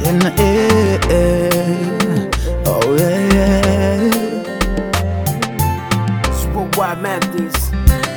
tena eh, eh. Oh, yeah, yeah. Worldwide Mathis.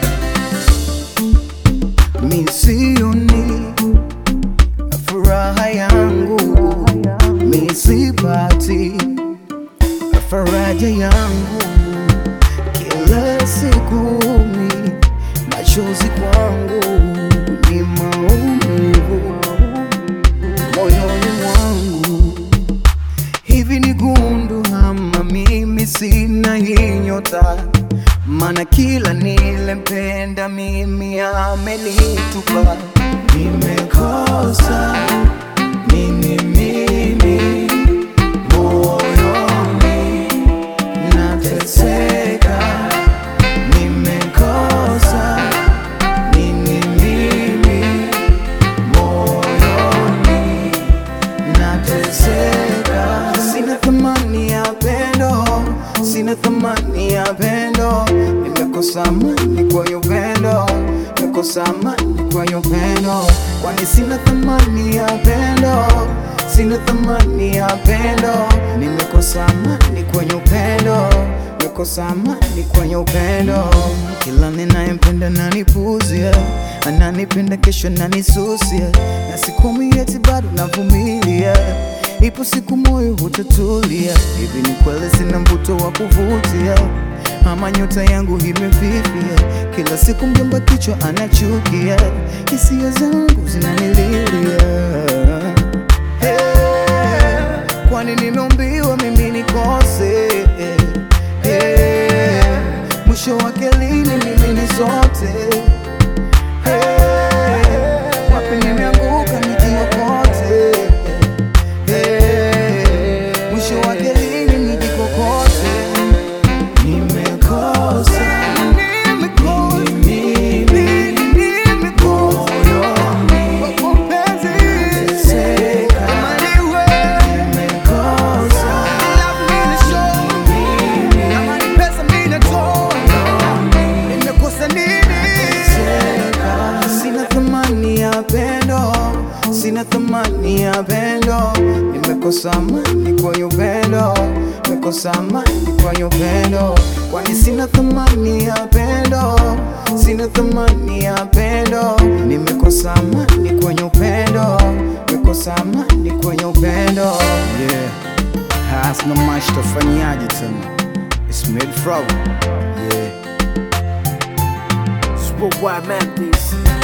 Mi sioni furaha yangu, mi sipati faraja yangu, kila siku mi machozi kwangu ni maumivu moyoni mwangu. Hivi ni gundu ama mimi sina hii nyota? Mana kila nilempenda mimi amenitupa. Nimekosa nini mimi moyoni, nateseka. Nimekosa nini mimi moyoni nateseka, sina thamani ya pendo, sina thamani ya pendo, nimekosa amani kwa upendo, nimekosa amani kwa upendo, kwani sina thamani ya pendo, sina thamani ya pendo, nimekosa amani kwenye upendo, nimekosa amani kwenye upendo, kila ninayempenda nanipuzia, ananipenda kesho nanisusia, na sikumi eti bado navumilia, ipo siku moyo utatulia. Hivi ni kweli sina mvuto wa kuvutia, ama nyota yangu imefifia? Kila siku mjomba kichwa anachukia, hisia zangu zinanililia Hey, kwani nimeumbiwa mimi nikose Hey, mwisho wake lini mimi ni sote Hey, wapi nimeanguka nijiokote Hey, mwisho wake lini nijikokote Nimekosa mimi moyoni nateseka nimekosa Sina thamani ya pendo, sina thamani ya pendo, nimekosa amani kwa upendo, nimekosa amani kwa upendo, kwani sina thamani ya pendo, sina thamani ya pendo, nimekosa amani kwenye upendo, nimekosa amani kwenye upendo. Yeah, hasna mash tafanyaje tena, it's made from yeah. Worldwide Mathis.